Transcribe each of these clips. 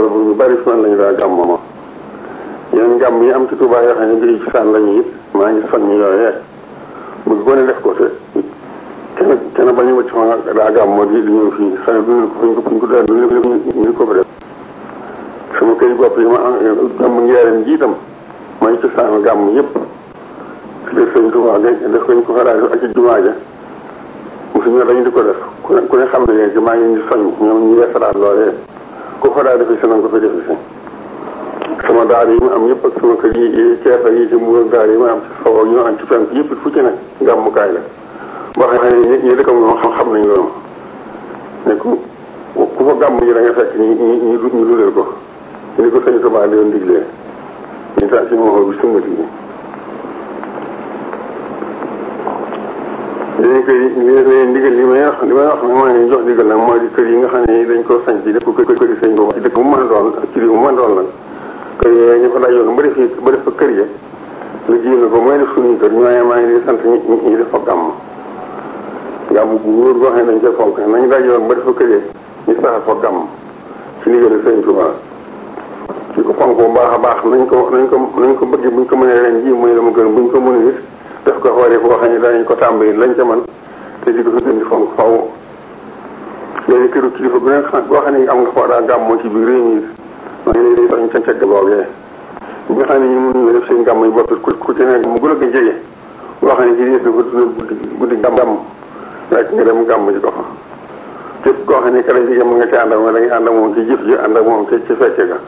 loolu bu ñu bari fi man lañu daa gàmm moom yeneen gàmm yi am ci Tuubaa yoo xam ne bii ci saan lañu it maa ngi soññ yooyee bu ko ne def ko te kenn kenn bañu wacc fa nga daa gàmm moo di di ñëw fii xëy na duñu ko fuñ ko fuñ ko daa du ñu ko fa def sama kër bopp yi ma am gàmm ngeereen ji itam mooy ci saan gàmm yëpp ci biir sëñ Tuubaa def ko ñu ko fa daa def ak ci jumaa ja mosu ñu dañu di ko def ku ne ku ne xam ne léegi maa ngi ñu soññ ñoom ñu yeesalaat loolee ku fa daa defi si nañ ko fa defi si sama daar yi ma am yëpp ak sama kër yi Cees ak yi ci Mbuur daar yi ma am ci sow ak ñu am ci fenk yëpp fu ci ne gàmmukaay la boo xam ne ñi ñi dëkkam moom xam xam nañ loolu ne ku ku fa gàmm ji da nga fekk ñi ñi ñu ñu dundal ko ñu ni ko sëñ Tuubaa di doon diglee ñu tax ci moo bi sumbati bi léegi kër yi li ndigal li may wax li may wax nag maa ngi jox ndigal nag mooy di kër yi nga xam ne dañ koo sañ ci def ko kër kër yi sëñ Tuubaa ci dëkk bu mën a doon ak ci réew bu mën a doon nag kër yooyu ñu fa dajoon ba def ba def fa kër ya lu jiw na ko mooy def suñuy kër ñooñu maa ngi di sant ñi ñi def fa gàmm gàmm bu wóor boo xam ne dañ koy fonk nañu dajoon ba def fa kër ya ñu saxal fa gàmm ci ndigal sëñ Tuubaa ci ko fonk bu baax a baax nañ ko nañ ko nañ ko bëgg buñ ko mënee ren ji mooy la mu gën buñ ko mënee it def ko xoolee boo xam ne danañ ko tàmbali lañ ca man te di ko fi gën di fonk faw léegi këru kilifa bu nekk boo xam ne am nga foo daa gàmmoo ci biir réew mi maa ngi lay soñ ca cegg boogee ñi nga xam ne ñu mënuñu def seen gàmm yi bopp ku ku ci nekk mu gën a ko jege boo xam ne ci des dafa dundal guddi guddi gàmm rek nga dem gàmm ji ko fa képp koo xam ne kala jigéen mu nga ci ànd ak moom da ngay ànd ak moom ci jëf ji ànd ak moom ci ci fecce ga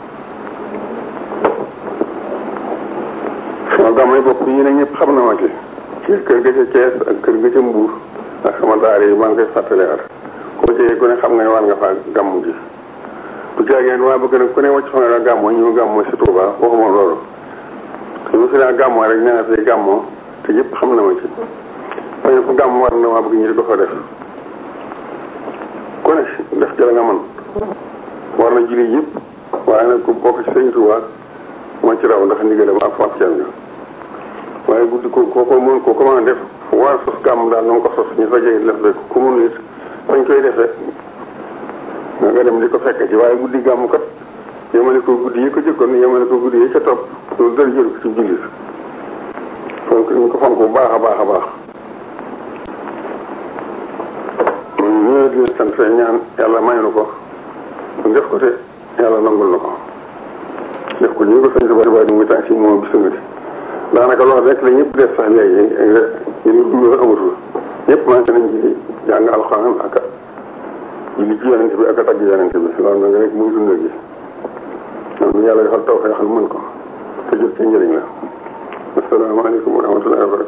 sama gàmm yi bopp yi ne ñëpp xam na ma ci ci kër ga ca Thiès ak kër ga ca Mbuur ak sama daara yi maa ngi koy fàttaliwaat koo jege ku ne xam nga ne war nga faa gàmm ji bu jaageen waa bëgg nag ku ne wàcc fa nga daa gàmmoo ñu gàmmoo si Touba waxuma loolu te mu fi daa gàmmoo rek nee na fi gàmmoo te yëpp xam na ma ci waaye fu gàmm war na waa bëgg ñu di ko fa def ku ne def ci la nga man war na julli yëpp waaye nag ku bokk ci sëñ Touba moo ci raw ndax ndigalam ak fab ceen nga waaye guddi ko ko ko mën ko ko mën a def war sos gàmm daal na nga ko sos ñu fa jege def rek ku mun it fañ koy defee nga dem di ko fekk ci waaye guddi gàmm kat yemale ko guddi yi ko jëkkoon yemale ko guddi yi ca topp loolu dara jël ko ci jullit fonk ñu ko fonk bu baax a baax a baax ñoo di sant ñaan yàlla may na ko def ko te yàlla nangul na ko def ko ñu ko sant bari bari mu ngi tànk si moom bi sungati daanaka loolu rek la ñëpp def sax léegi ñu dugg amatul ñëpp maa ngi nañ ci jàng alxuraan ak julli ci yonente bi ak a tagg yonente bi loolu nag rek muy dundal gi am yàlla defal taw feexal mën ko te jot ci njëriñ la asalaamaaleykum wa rahmatullahi wa barakatu